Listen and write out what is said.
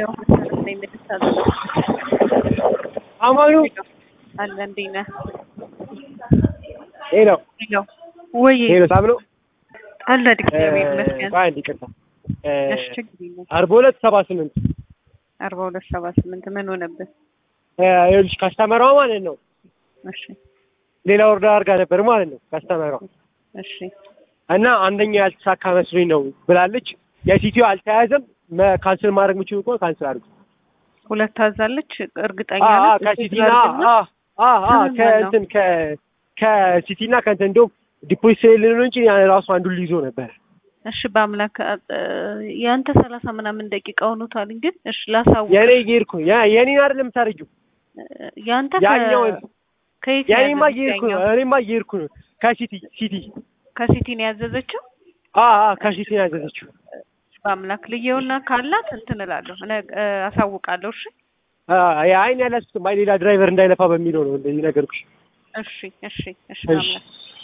ያው መሰረት ላይ የምትሳዘብ አማኑ አለ እንዴት ነህ? ሄሎ ሄሎ ወይ ሄሎ ሳብ ነው አለ እግዚአብሔር ይመስገን። ቆይ አንድ ይቅርታ እሺ ችግር የለም። አርባ ሁለት ሰባ ስምንት አርባ ሁለት ሰባ ስምንት ምን ሆነብህ? ይኸውልሽ ካስተመሯ ማለት ነው እሺ ሌላ ወርዳ አድርጋ ነበር ማለት ነው ካስተመሯ እሺ እና አንደኛ ያልተሳካ መስሎኝ ነው ብላለች። የሲቲው አልተያዘም። መ- ካንስል ማድረግ የምችሉ ከሆነ ካንስል አድርጉ። ሁለት ታዛለች እርግጠኛ አ- አ- ነህ? ከሲቲና አድርግና አ- አ- አ- ስምህ ማን ነው? ከእንትን ከ- ከሲቲና ከእንትን እንደውም ዲፖዚት ስለሌለ ነው እንጂ ያን ራሱ አንዱን ሊይዞ ነበር። እሺ በአምላክ አ- ያንተ ሰላሳ ምናምን ደቂቃ ሆኖታል። ግን እሺ ላሳውቅ የኔ እየሄድኩ ያ- የኔን አይደለም የምታደርጊው ያንተ ከ- ያኛው ከየት የኔማ ነው እየሄድኩ ነው። ያዘዘችው? እኔማ እየሄድኩ ነው ከሲቲ ሲቲ ከሲቲ ነው ያዘዘችው። አ አ ከሲቲ ነው ያዘዘችው። በአምላክ ልየውና ካላት እንትን እላለሁ እነ- እ፣ አሳውቃለሁ። እሺ አ የአይን ያላችሁትም አይ ሌላ ድራይቨር እንዳይለፋ በሚለው ነው እንደዚህ ነገርኩሽ። እሺ እሺ እሺ እሺ በአምላክ